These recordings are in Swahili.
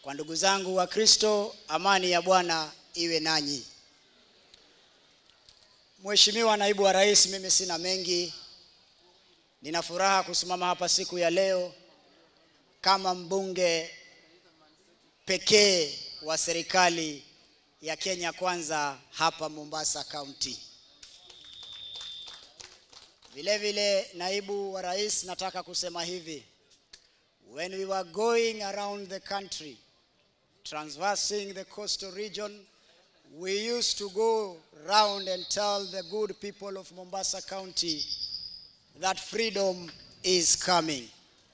Kwa ndugu zangu wa Kristo, amani ya Bwana iwe nanyi. Mheshimiwa Naibu wa Rais, mimi sina mengi. Nina furaha kusimama hapa siku ya leo kama mbunge pekee wa serikali ya Kenya Kwanza hapa Mombasa County. Vile vile, Naibu wa Rais, nataka kusema hivi. When we were going around the country, transversing the coastal region, we used to go round and tell the good people of Mombasa County that freedom is coming.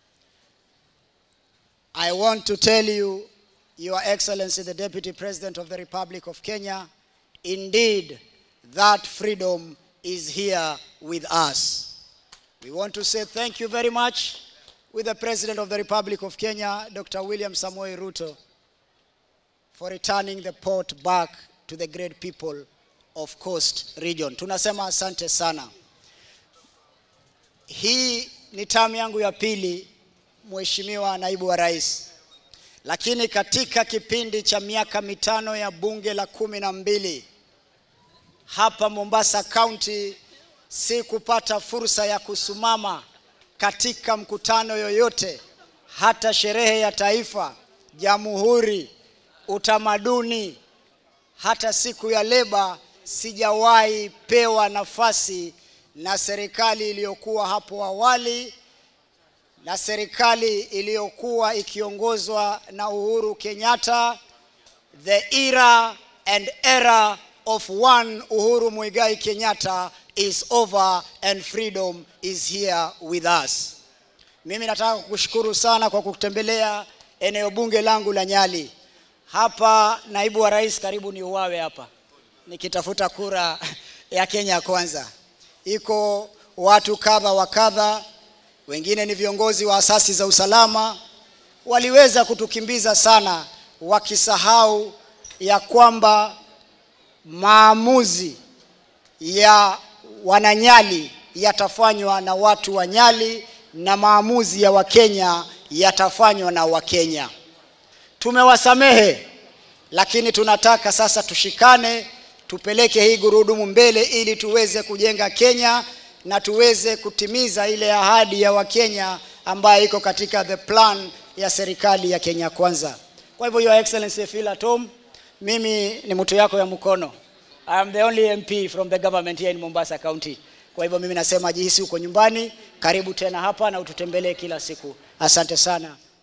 I want to tell you, Your Excellency, the Deputy President of the Republic of Kenya, indeed, that freedom is here with us. We want to say thank you very much with the President of the Republic of Kenya, Dr. William Samoei Ruto, for returning the port back to the great people of Coast Region. Tunasema asante sana. Hii ni tamu yangu ya pili, Mheshimiwa Naibu wa Rais, lakini katika kipindi cha miaka mitano ya bunge la kumi na mbili hapa Mombasa County si kupata fursa ya kusimama katika mkutano yoyote, hata sherehe ya taifa, jamhuri, utamaduni, hata siku ya leba, sijawahi pewa nafasi na serikali iliyokuwa hapo awali na serikali iliyokuwa ikiongozwa na Uhuru Kenyatta, the era and era of one Uhuru Muigai Kenyatta is over and freedom is here with us. Mimi nataka kukushukuru sana kwa kutembelea eneo bunge langu la Nyali. Hapa naibu wa rais, karibu ni uwawe hapa nikitafuta kura ya Kenya Kwanza. Iko watu kadha wa kadha, wengine ni viongozi wa asasi za usalama, waliweza kutukimbiza sana, wakisahau ya kwamba maamuzi ya wananyali yatafanywa na watu wa Nyali na maamuzi ya Wakenya yatafanywa na Wakenya. Tumewasamehe, lakini tunataka sasa tushikane, tupeleke hii gurudumu mbele ili tuweze kujenga Kenya na tuweze kutimiza ile ahadi ya Wakenya ambayo iko katika the plan ya serikali ya Kenya Kwanza. Kwa hivyo, Your Excellency, feel at home. Mimi ni mtu yako ya mkono. I am the only MP from the government here in Mombasa County. Kwa hivyo mimi nasema jihisi uko nyumbani, karibu tena hapa na ututembelee kila siku. Asante sana.